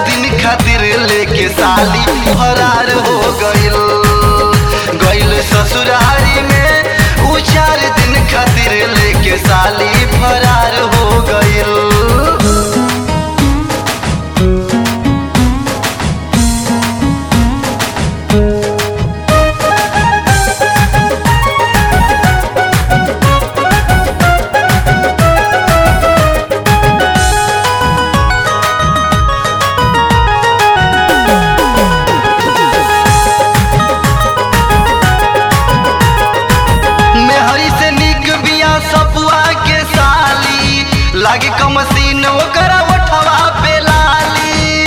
दिन खातिर लेके साली फरार हो गइल गइल ससुरारी में उ चार दिन खातिर लेके साली फरार हो गइल मेहरी से निक बिया सपुआ के साली लागे कमसीन ओकरा ओठवा पे लाली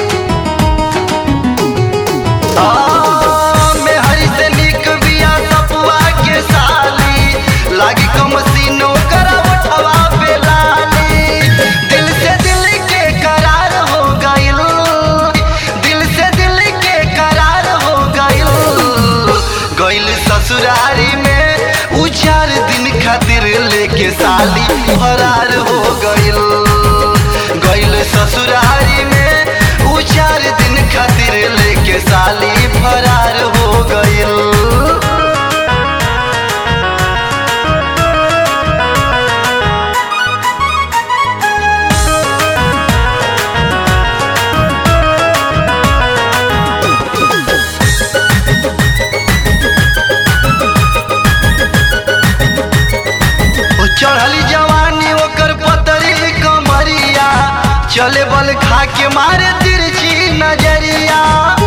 आ, मेहरी से निक बिया सपुआ के साली लागे कमसीन ओकरा ओठवा पे लाली दिल से दिल के करार हो गइल दिल से दिल के करार हो गइल गइल ससुरारी में उ चार दिन खातिर लेके साली फरार हो गइल गइल ससुरारी में उ चार दिन खातिर लेके साली फरार हो गइल ओ चढ़ली जवानी ओकर पतरी कमरिया चले बल खा के मारे तिरछी नजरिया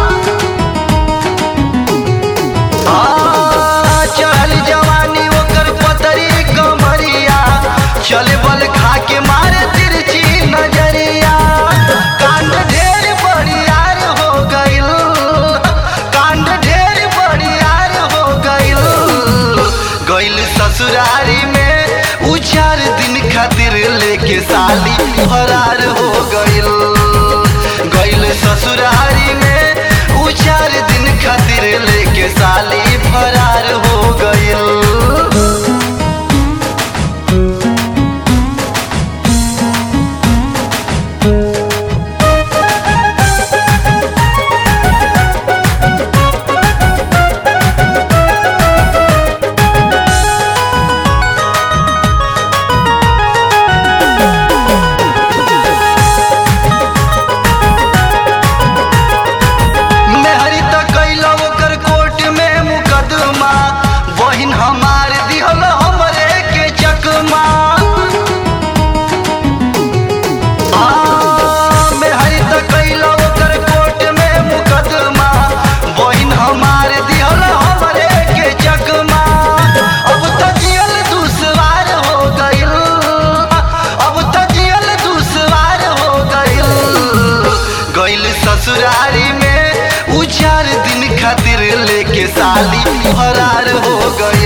आ, चढ़ली जवानी ओकर पतरी कमरिया चले बल खा के मारे तिरछी नजरिया कांड ढेर बड़ियार हो गइल कांड ढेर बड़ियार हो गइल गइल ससुरारी में उ चार दिन खातिर लेके साली फरार हो गइल गइल ससुरारी में उ चार दिन खातिर लेके साली फरार हो गइल मेहरी त कैला ओकर कोर्ट में मुकदमा बहिन हमार दिहल हमरे के चकमा आ, मेहरी त कैला ओकर कोर्ट में मुकदमा बहिन हमार दिहल हमरे के चकमा अब त जियल दुश्वार हो गइल अब त जियल दुश्वार हो गइल गइल ससुरारी में उ चार दिन खातिर लेके साली फरार हो गइल